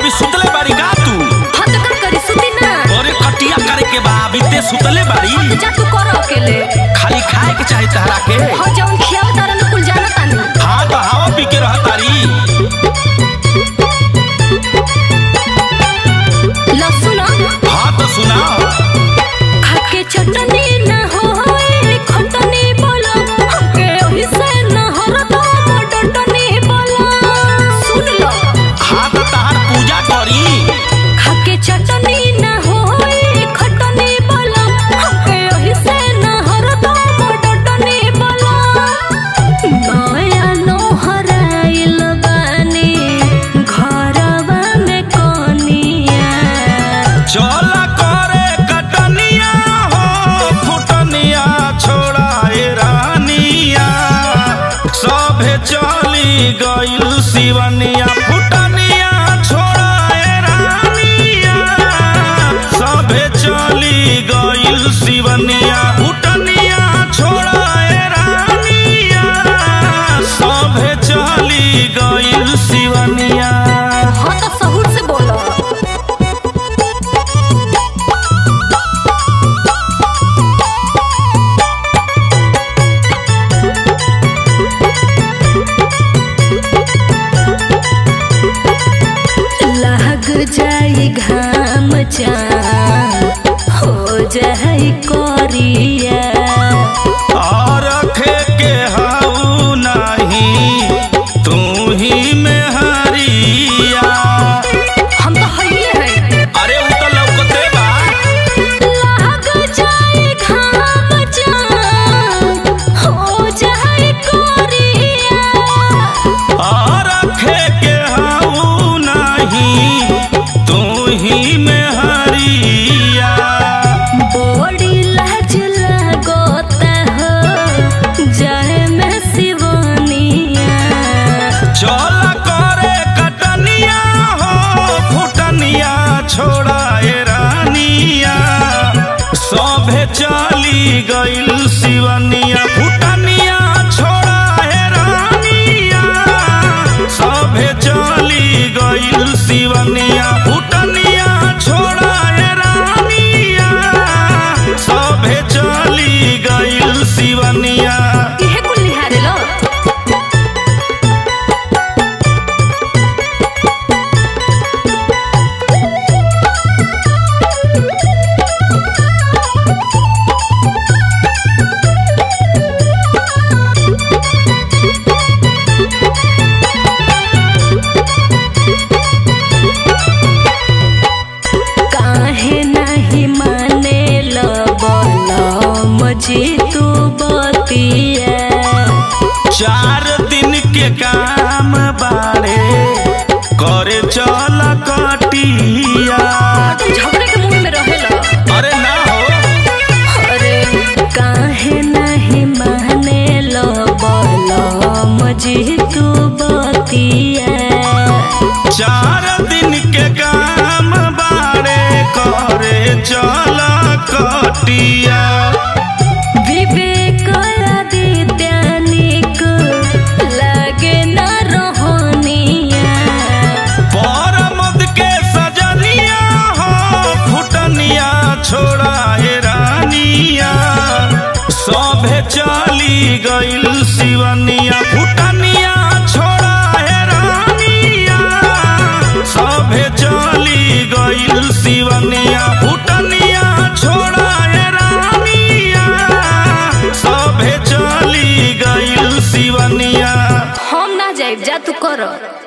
अभी सुतले बाड़ी का तू हाँ तो का करी सुती ना अरे कटिया करे के बा अभी ते सुतले बाड़ी जा तू कर अकेले खाली खाए के चाही तहरा के हाँ जौन खियाव तारा न कुल जाना तानी हाँ तो हवा पी के रह तारी लहसुन हाँ तो सुनाओ खाके चटनी ना होए खटनी बोला हमके ओही से ना हरदम डटनी बोला सुन लो हाँ तो तहार पूजा करी खाके चटनी ना होए खटनी बोला हमके ओही से ना हरदम डटनी बोला नया नोहराइल बानी घरवा में कोनिया चल करे कटनिया हो फुटनिया छोड़ाए रानिया सभे चली गइल शिवनिया फुटनिया छोड़ाए रानिया सभे चली गइल शिवनिया फुटनिया छोड़ाए रानिया सभे चली गइल शिवनिया हाँ तो सहूर से बोलो लग जाई घाम चान हो जाई कोरिया और रखे के हाउ नहीं तू ही में हरिया हम तो हइए हैं अरे उ तो लौकते बा लग जाई घाम चान हो जाई कोरिया और रखे के हाउ नहीं तू ही में हरिया बड़ी लाज लगोता हो जाए में सिवानिया चल करे कटनिया हो फुटनिया छोड़ाए रानिया सभे चली गइल शिवनिया फुटनिया छोड़ाए रानिया सभे चली गइल शिवनिया फुटनिया छोड़ाए रानिया सभे चली गइल शिवनिया इहे कुल निहारे लो काहे नाही माने लो मजी तू बतिया चार दिन के काम बाड़े करे चल कटिया तुम झगड़े के मुंह में रहेला अरे ना हो अरे काहे नाही माने लो मजी तू बतिया चार दिन के काम बाड़े करे चल कटिया विवेक आदित्यानिक लागे न रोहनिया परमद के सजनिया हो फुटनिया छोड़ाए रानिया सभे चली गइल शिवनिया फुटनिया छोड़ाए रानिया सभे चली गइल शिवनिया फुटनिया छोड़ाए रानिया सभे चली गइल शिवनिया हम ना जाइब जा तू कर